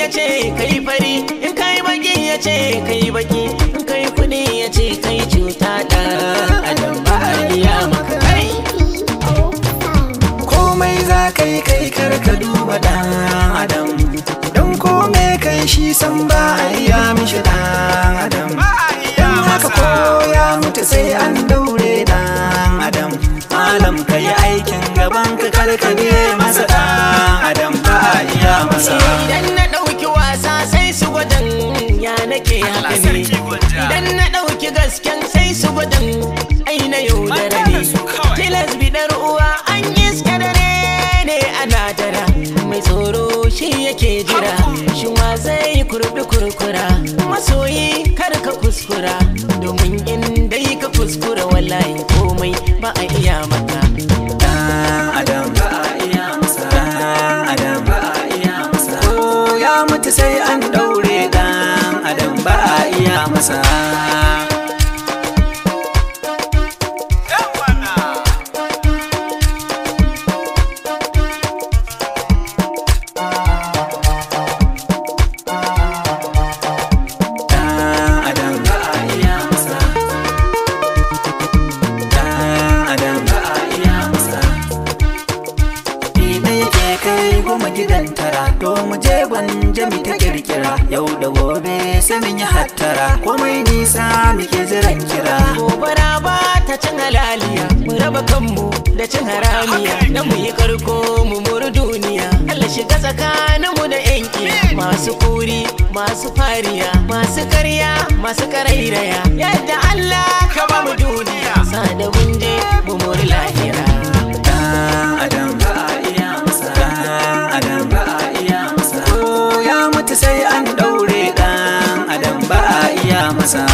ya ce kai fari in kai baki ya ce kai baki in kai kudi ya ce kai cuta da adam ba a iya maka kai komai za ka yi kai kar ka duba dan adam don komai kai shi san ba a iya mishi dan adam don haka ko ya mutu sai an daure dan adam malam ka yi aikin gaban ka kar ka biye masa dan adam ba a iya masa idan na ɗauki wasa sai su gwadon ya nake haka ne idan na ɗauki gasken sai su gwadon ai na yaudara ne tilas bidar uwa an iska dare ne ana dara mai tsoro shi yake jira shi wa zai kurbi kurkura masoyi kar ka kuskura domin in dai ka kuskura wallahi komai ba a iya maka dan adam ba a iya masa dan adam ba a iya masa ko ya mutu sai an daure dan adam ba a iya masa Dan adam ba a iya masa Dan adam ba a iya masa Ina yake kai goma gidan tara To mu je gwanja mu ta kirkira Yau da gobe sai mun yi hattara Komai nisa muke jiran kira gobara ba ta cin halaliya mu raba kanmu da cin haramiya na mu yi karko mu muru duniya Allah shiga tsakaninmu da yanki masu kuri masu fariya masu karya masu karairaya yadda Allah ka ba mu duniya sa da mun je mu muri lahira Dan adam ba a iya masa Dan adam ba a iya masa Ko ya mutu sai an daure Dan adam ba a iya masa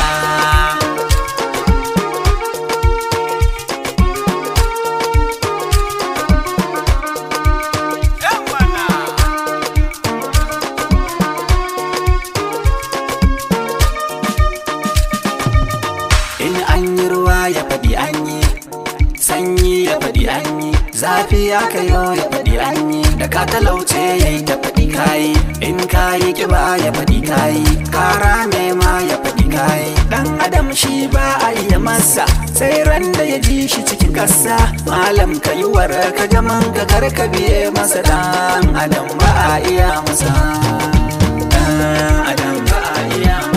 In an yi ruwa ya faɗi an yi sanyi ya faɗi an yi zafi ya kayo ya faɗi an yi da ka talauce ya yi ta faɗi kayi in kayi kiba ya faɗi kayi kara ma ya faɗi kayi dan adam shi ba a iya masa sai ran da ya ji shi cikin ƙasa malam ka yi war ka jaman ka kar ka biye masa dan adam ba a iya masa dan adam ba a iya